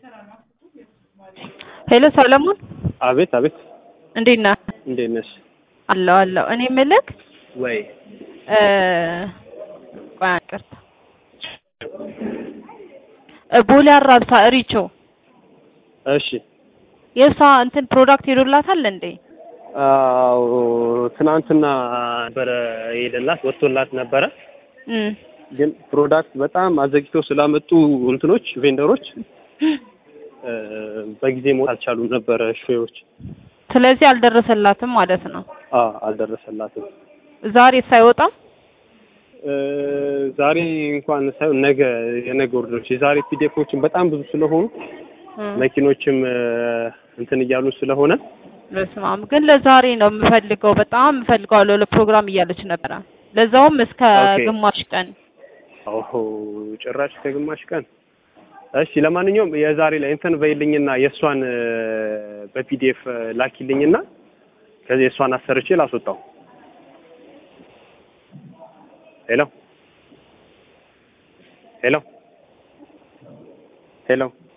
ሄሎ ሰለሞን አቤት አቤት፣ እንዴት ነህ? እንዴት ነሽ? አለሁ አለሁ። እኔ የምልህ ወይ እ ቆይ ይቅርታ እ ቦሌ አራብሳ ሪቾ እሺ። የእሷ እንትን ፕሮዳክት ሄዶላታል እንዴ? አዎ ትናንትና ነበረ የሄደላት ወጥቶላት ነበረ። እም ግን ፕሮዳክት በጣም አዘግተው ስላመጡ እንትኖች ቬንደሮች እ በጊዜ መውጣት አልቻሉም ነበረ ሾዎች። ስለዚህ አልደረሰላትም ማለት ነው። አ አልደረሰላትም። ዛሬ ሳይወጣም እ ዛሬ እንኳን ሳይሆን ነገ የነገ ወርዶች የዛሬ ፒዲኤፎችን በጣም ብዙ ስለሆኑ እም መኪኖችም እ እንትን እያሉ ስለሆነ በስመ አብ ግን ለዛሬ ነው የምፈልገው፣ በጣም እፈልገዋለሁ ለፕሮግራም እያለች ነበረ። ለዛውም እስከ ኦኬ። ግማሽ ቀን ኦሆ ጭራሽ ከግማሽ ቀን። እሺ ለማንኛውም የዛሬ ላይ እንትን በይልኝና የእሷን እ በፒዲኤፍ ላኪልኝና ከዚህ የእሷን አሰርቼ ላስወጣው። ሄሎ ሄሎ ሄሎ